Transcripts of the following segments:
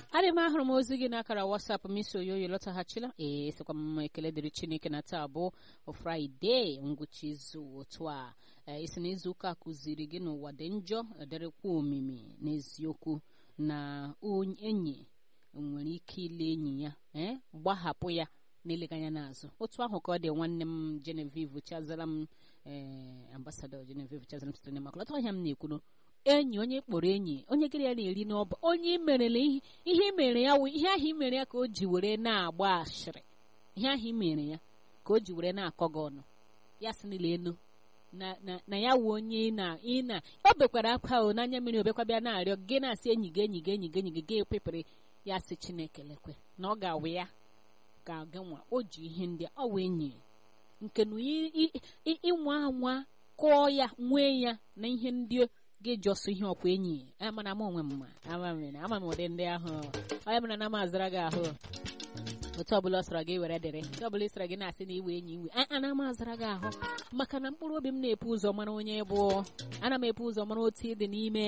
adị m ahụrụ m ozi gị n'akara wasapụ m isi oyoyo lọtaghachila ee sịkwa m ekele dịrị chineke na taa bụ fraịde ngwụcha izu otu a ee isi na izu ụka kụziri gị n'ụwa dị njọ dịrịkwa omimi n'eziokwu na enyi nwere ike ile enyi ya ee gbahapụ ya na-elega anya n'azụ otu ahụ ka ọ dị nwanne m Genevieve chazara m ee ambasadọ Genevieve chazara m sitere na makolata ọhịa m na-ekwuru enyi onye kpọrọ enyi onye gịrị ya na-eri n'ọba onye merele ihe mere ya ihe ahụ i mere ya ka o ji were na-agba ashịrị ihe ahụ i mere ya ka o ji were na-akọ gị ọnụ ya sị n'ile enu na ya wu onye ị na o bekwara akwa o n'anya mmiri obekwa bịa na-arịọ gị na-asị enyi gị enyi gị enyi gị enyi gị ga ekpepere ya sị Chineke lekwe na ọ ga-awụ ya ga-aga nwa o ji ihe ndị ọ wee enyi nke na ịnwa anwa kụọ ya nwee ya na ihe ndị ga-ejọsụ ihe ọkwa enyi amana m onwe mma ama m ụdị ndị ahụ onye mere na m azara gị ahụ otu ọbụla ọ sọrọ gị were dịrị otu ọbụla ị sọrọ gị na-asị na iwe enyi iwe ana m azara gị ahụ maka na mkpụrụ obi m na-epu ụzọ mara onye bụ ana m epu ụzọ mara otu ịdị n'ime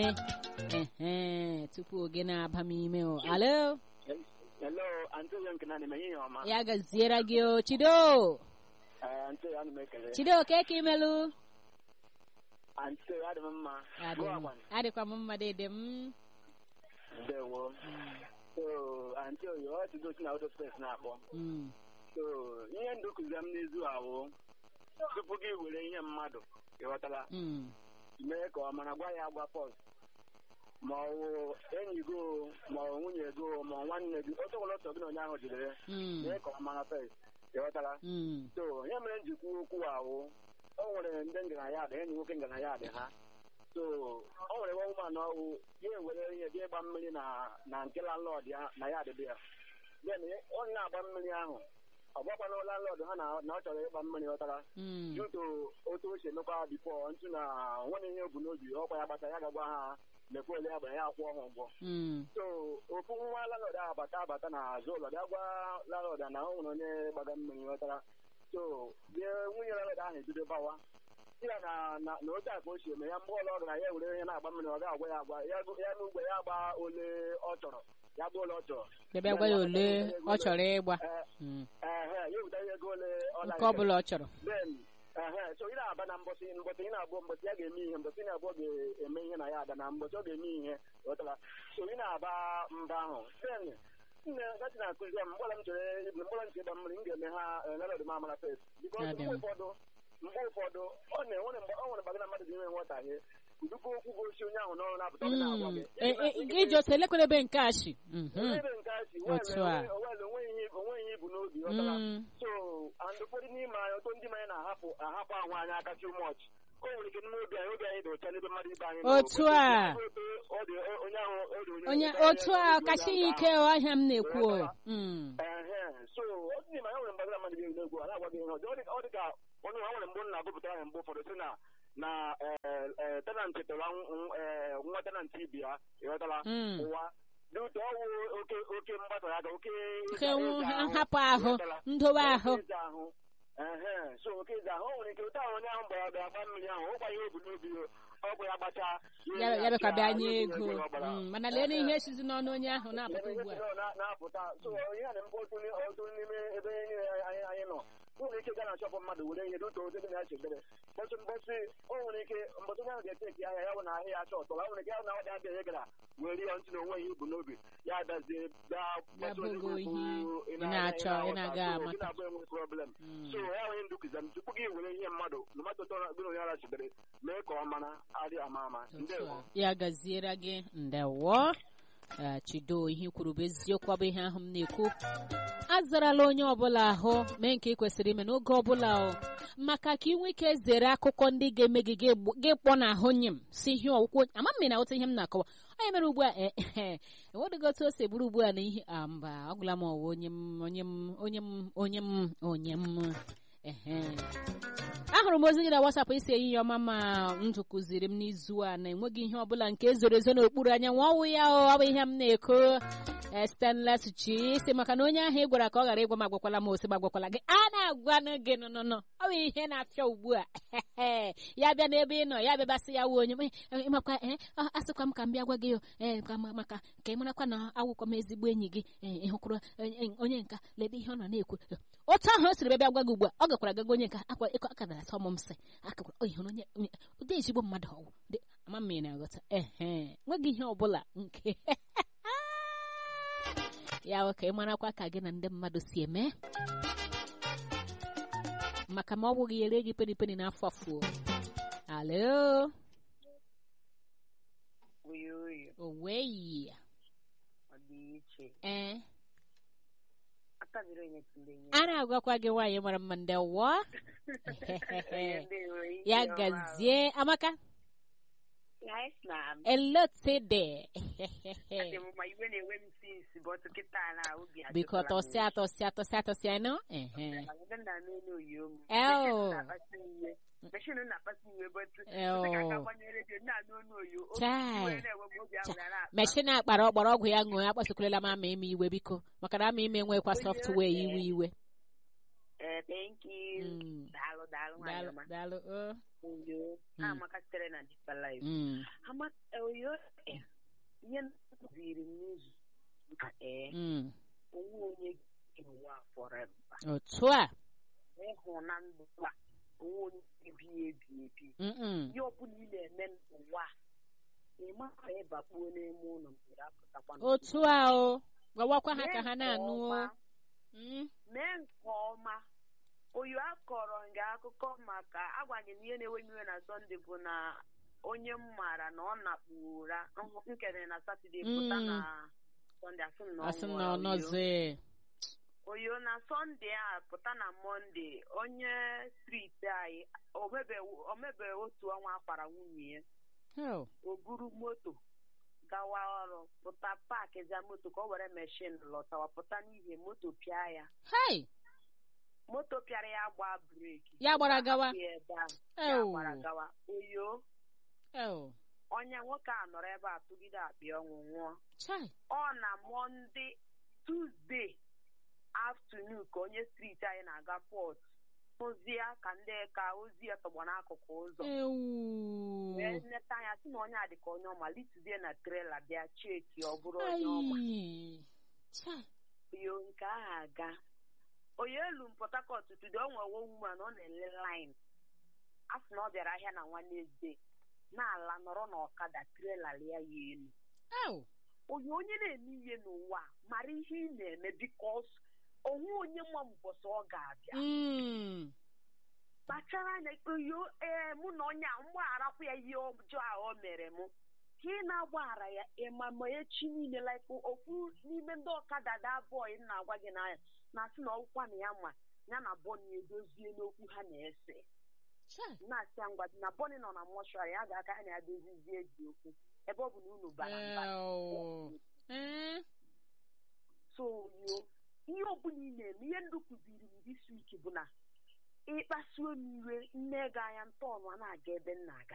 ehe tupu oge na-aba m ime o alo Hello, Aunty Yank na nime ihe ọma. ya gaziere gị o chido Eh, Aunty ana m ekele. chido ka ka imelu Aunty adị m mma. Adị Gụọ m- agwa. adịkwa m mma dede m Ndewo. So, Aunty Oyo, ọ tụgo si na auto space na-akpọ. Mm. So, ihe ndụ kụziri m n'izu ahụ tupu gị were ihe mmadụ ịghọtala Mm. mee ka ọ mara gwa ya agwa pọs ma ọ wụ enyi gị o, ma ọ nwunye gị o, ma ọ nwanne gị otu ọbụla ọsọ gị na onye ahụ jidere Mm. mee ka ọ mara fes ịghọtala Mm. so ihe mere m ji kwuo okwu ahụ o nwere ndị ngaranya dị enyi nwoke ngaranya dị ha so o nwere nwa ụmanụ ọwụ ya ewere ihe bịa ịgba mmiri na na nke landlord ya na ya adịbe ya then ọ na-agba mmiri ahụ ọ gbakwana landlord ha na na ọ chọrọ ịgba mmiri ghọtara Mm. juto otu o si emekwa bifo ntụ na nwere ihe bu n'obi ọkwa ya gbata ya gagwa ha mekwa ole ya gbara ya akwụọ ha ụgwọ Mm. so ofu nwa landlord ahụ abata abata na azụ ụlọ bịa gwa landlord na o nwere onye gbaga mmiri ghọtara so bie nwunye landlord ahụ ebido bawa ya na na na otu a ka o si eme ya mgbe ọla ọ gara ya were ihe na-agba mmiri ọ ga-agwa ya agwa ya ya n'ugbe ya gba ole ọ chọrọ ya gba ole ọ chọrọ bịa gwa ya ole ọ chọrọ ịgba Ee, Mm. ehe ya eweta ihe ego ole ọ nke na-eke. ọbụla ọ chọrọ then ehe so ị na-aba na mbọsị mbọsị ị na-abụ mbọsị ya ga-eme ihe mbọsị ị na-abụ ọ ga-eme ihe na ya ada na mbọsị ọ ga-eme ihe ghọtara so ị na-aba mba ahụ then nne gati na-akụzi ya mgbọla m chere mgbọla m chere ịgba mmiri m ga-eme ha lalọdụ m amara fes bikọs Adị mgbe m. ụfọdụ mgbe ụfọdụ ọ na-enwere mgbe ọ nwere mgbe gị na mmadụ ga-enwe nghọtahie udugo okwu gosi onye ahụ n'ọrụ na-apụta ọ ga na-agwa Mm. gị E- e- gị jọta elekwadebe nke ashi Mhm. ebe nke a si Otu a. wel onweghị ihe onweghị ihe ibu n'obi ghọtara Mm. so and ụfọdụ n'ime anyị ọtọ ndị mmanya na-ahapụ ahapụ ahụ anyị aka too much o nwere ike n'ime obi anyị obi anyị dị ọcha n'ebe mmadụ ibe anyị nọ. Otu a. Ọ dị onye ahụ ọ dị onye onye otu a kacha ya ike ọhịa m na-ekwu o. Mm. ehe so otu n'ime anyị nwere mgbagara mmadụ ga-egwu egwu a na-agwa gị ihe ọjọọ Ọ dị ka- ọ dị ka onye ha nwere mgbe m na-agụpụta ya mgbe ụfọdụ sị na na tenant tọrọ nw- eh, nwa tenant ibi ya ịghọtala Mm. ụwa dị ụtọ ọwụ oke oke mgbasa ya ga oke Oke ịza- nwu- ịza ahụ, nhapụ ahụ, ịghọtala? ndowe Oke ahụ. ịza ahụ ehe so oke ịza ahụ o nwere ike ụta ahụ onye ahụ gbara bịa gba mmiri ahụ ụgba ihe ebu n'obi ọ bụ ya gbacha ya ya bịakwa bịa nye ihe ego ọ gbara. Mm, mana lee na ihe esizi n'ọnụ onye ahụ na-apụta Ebe ugbu a ihe na- na-apụta so ihe a na-emekwa otu ni- otu n'ime ebe niile anyị anyị nọ o nwere ike gaa na chọpụ mmadụ were ihe dịka otu ebe na-eche ekpere mbọsị mbọsị o nwere ike mbọsị onye ahụ ga-ete eki ahịa ya bụ na ahịa ya chọọ tọrọ o nwere ike ya na ọ dị abịa ya gara were ya ntị na onwe ihe ibu n'obi ya adazie gaa Ya gbasa onye bụgo ikwu ihe ị ị na- na-achọ, ị ị na-aga na-aghọta. So, amata. gị na-abụ enwe problem Mm. so ya nwere ndụ kụziri m tupu gị were ihe mmadụ tomato tọrọ gị na onye ara chidere mee ka ọ mara adị ama ama ndewo ya gaziere gị ndewo Eh, chido ihe i kwuru bụ eziokwu ọ bụ ihe ahụ m na-ekwu azarala onye ọbụla ahụ mee nke ị kwesịrị ime n'oge ọbụla o maka ka ị nwee ike zere akụkọ ndị ga-eme gị gị gb- gị kpọ n'ahụ nye m si ihe ọkwụkwọ ama m na ụta ihe m na-akọwa onye mere ugbu a eh, eh, enwedịghị otu o si bụrụ ugbu a na ihe ah, mba ọgwụla m ọwa onye m onye m onye m onye m onye m ehe ahụrụ m ozi gị na wasapụ isi ehihie ọma ma ndụ kụziri m n'izu a na enweghị ihe ọbụla nke zoro ezo n'okpuru anyanwụ ọwụ ya o ọ bụ ihe m na-eko eh, stainless chisi maka na onye ahụ ị gwara ka ọ ghara ịgwa m agwakwala m ose m agwakwala gị a na-agwanụ gị nụnụnụ ọ bụ ihe na-afịa ugbu a ya bịa n'ebe ị nọ ya bịabasị ya wuo onye m, eh, ịmakwa eh, a- asịkwa m ka m bịa gwa gị o eh, ka ma- maka ka ị marakwa na awụkwa m ezigbo enyi gị eh, ị hụkwara eh, eh, onye nka lede ihe ọ nọ na-ekwu otu ahụ o siri bịa bịa gwa gị ugbu a ọ gakwara gaga onye nka akwa ịkọ aka dara sọ m nsị akakwara o hụrụ onye onye- ụdị ezigbo mmadụ ọwụ Ụdị- ama m ị na-aghọta ehe nweghị ihe ọbụla nke ya bụ ka ị marakwa ka gị na ndị mmadụ si eme maka ma ọ bụghị ya ere gị peni peni n'afọ afọ alo oyo oyo oweyi ọ dị iche ee akabiri onye tụrụ enye a na-agwakwa gị nwaanyị mara mma ndị wụọ Onye ndị nwere ike ya ọma. gazie amaka Yes, ma'am. elotede Adị m ma iwe na-enwe m sinsi bọtụ kịta na obi biko ajụkwala m tọsịa tọsịa tọsịa tọsịa nọ ehe Ndị nna m elu oyo m. Eo. Meshin na-akpasi iwe. Meshin na-akpasi iwe bọtụ. Eo. Dịka aka gbanye redio nna anụ onu oyo. Obi Chai. iwe na-enwe m obi ahụ na-akpa. meshin akpara ọgbara ọgwụ ya ṅụọ ya kpasukwulela m ama ime iwe biko maka na ama ime nwekwa sọftụwee iwe iwe Eh, thank you. Mm. Daalụ daalụ nwaanyị daalụ ọma. daalụ o. Oyo. Mm. Amaka sitere na Deeper Life. Mm, Ama oyo eh, ihe nkụziri m n'izu ụka ee mm. onwe onye ga-enwe forever. otu a ịhụ na ndụ a onwe onye ebi ebi ebi Mm-mm. ihe ọbụla ị na-eme n'ụwa a, ị mara ịbakpuo n'ime ụlọ mgbe apụtakwa n'ụwa. otu a o gwawakwa ha ka Mee ha nke na-anụ o ọma, Mm, mee nke ọma oyo akọrọ nga akụkọ maka agwaghị m ihe na-ewe m iwe na sọnde bụ na onye m maara na ọ nakpu ụra nhụ- nkere na satọde pụta Mm. na sọnde asị m na ọ asị m na nwụrụ ọ nọzie oyo na sọnde a pụta na mọnde onye striti anyị omebe omebe otu ọnwa akwara nwunye ya Oh, o buru moto gawa ọrụ pụta paakị za moto ka ọ were meshin lọtawa pụta n'ihe moto pịa ya hey moto pịara ya gba breki Ya gbara gawa. Hapụ ya ebe ahụ. ya Oh. gbara gawa oyo oh onye nwoke a nọrọ ebe a tụgide akpịa ọnwụ nwụọ chai ọ na mọnde tuzdee afternoon ka onye striti anyị na-aga pọt ozi ya ka ndị ka ozi ya tọgbọ n'akụkụ ụzọ ewu wee nleta anya sị na onye a dịka onye ọma lituzie na trela bịa cheki ọ bụrụ onye ọma Ai. chai yo nke ahụ aga onye elu m port harcourt tudo o nwewo woman ọ na-ele line a sị na ọ bịara ahịa na nwanezde na-ala nọrọ n'ọkada trela lia ya elu Au. onye onye na-eme ihe n'ụwa a, mara ihe ị na-eme bikos onwe onye ma mbọsị ọ ga-abịa Mm. kpachara anya oyo ee mụ na onye a mgbagharakwa ya ihe ọjọọ a o mere mụ ka ị na-agbaghara ya ịma ma echi niile like okwu n'ime ndị ọkada da bọị na-agwa gị n'anya na-asị na ọkwa na ya ma ya na bọni edozie n'okwu ha na-ese chai na-asị ya ngwa na bọni nọ na mọshụarị ya ga-aka ha na-adozizie dị okwu ebe ọ bụ na unu bara mba Ew. Eh? so yo ihe ọbụla ị na-eme ihe ndụ kụziri m this week bụ na ịkpasuo m iwe nne gị anya ntọọnụ a na-aga ebe m na-aga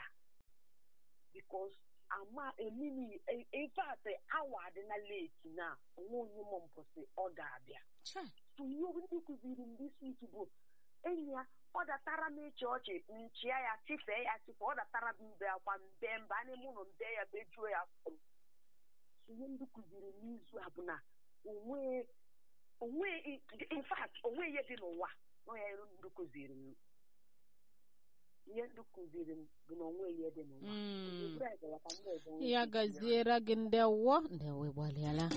bikos ama emini infat awa adịna leti na onwe onye m mbọsị ọ ga-abịa chai so ihe ndị kụziri m this week bụ enyi ya ọ datara m ịchị ọchị nchịa ya chifee ya chifee ọ datara m mbe akwa mbe mba n'ime ụlọ mbe ya bejuo ya afọ m. So ihe ndị kụziri m n'izu a bụ na onwe onwe in fact onwe ihe dị n'ụwa nọ ya ndụ kụziri m ihe ndụ kụziri m bụ na onwe ihe dị n'ụwa Mm. Ebere gara ka ndị ọzọ nwee ya ike gaziere gị ndewo ndewo ịgbalịala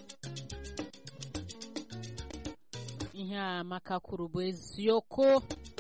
ihe a Amaka kwuru bụ eziokwu